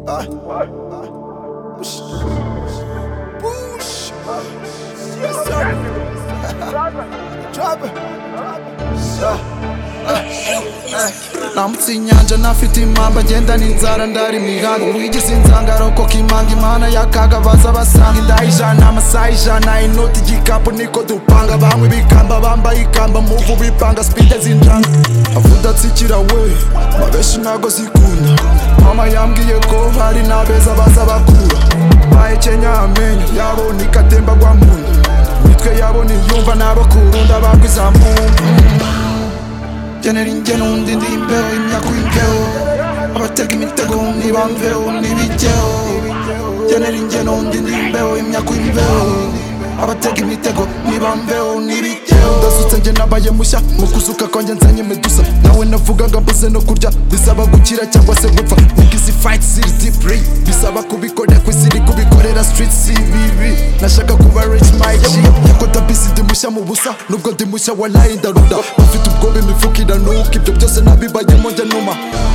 Ah. Boosh. Boosh. Yes, sir. Drop it. Ah. Ah. nambutse inyanja nafite impamba ngenda n'inzara ndari imihango wigeze insanga rokoka imanga imana yakaga baza basanga inda ijana amasaha ijana inoti igikapu niko dupanga bamwe bikamba bambaye ikamba muvu bipanga sipide zinjanga avudatsikira we abenshi ntago zikunda mama yambwiye ko hari n'abeza baza bakura bahekenya amenyo yabo nikatemba gwa muntu imitwe yabo niyumva n'abakurunda bagwizamumba genera ingeno undi ndi imbeho imyaka uyigeho abatega imitego ntibamveho ntibijyeho genera ingeno undi ndi imbeho imyaka uyibeho abatega imitego ntibamveho ntibijyeho ndasutse njye nabaye mushya mu kuzuka kwanjye nzanye medusa nawe navugaga mbuze no kurya bisaba gukira cyangwa se gupfa nigizi fayiti ziri dipuri bisaba kubikorera ku isi iri kubikorera sitiriti si bibi nashaka kuba rich my G yako dabisi ndi mushya mu busa nubwo ndi mushya walayi ndaruda bafite ubwoba imifuka iranuka ibyo byose nabibayemo njya numa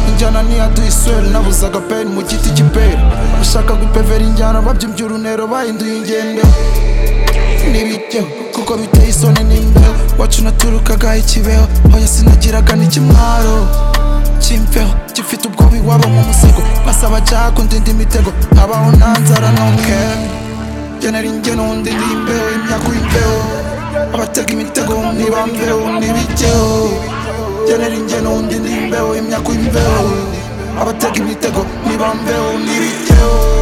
injyana niya tuyisweri nabuzaga peni mu giti cy'iperi bashaka gupevera injyana babyimbye urunero bahinduye ingendo n'ibijyeho kuko biteye isoni n'imbeho wacu naturukaga ikibeho hoya sinagiraga n'ikimwaro cy'imbeho gifite ubwoba iwabo mu musego basaba jago ndinda imitego habaho nta nzara nokeni genera ingeno ndinda imbeho imyaka uyibeho abatega imitego ntibambeho n'ibijyeho genera ingeno ndinda imbeho imyaka uyibeho abatega imitego ntibambeho n'ibijyeho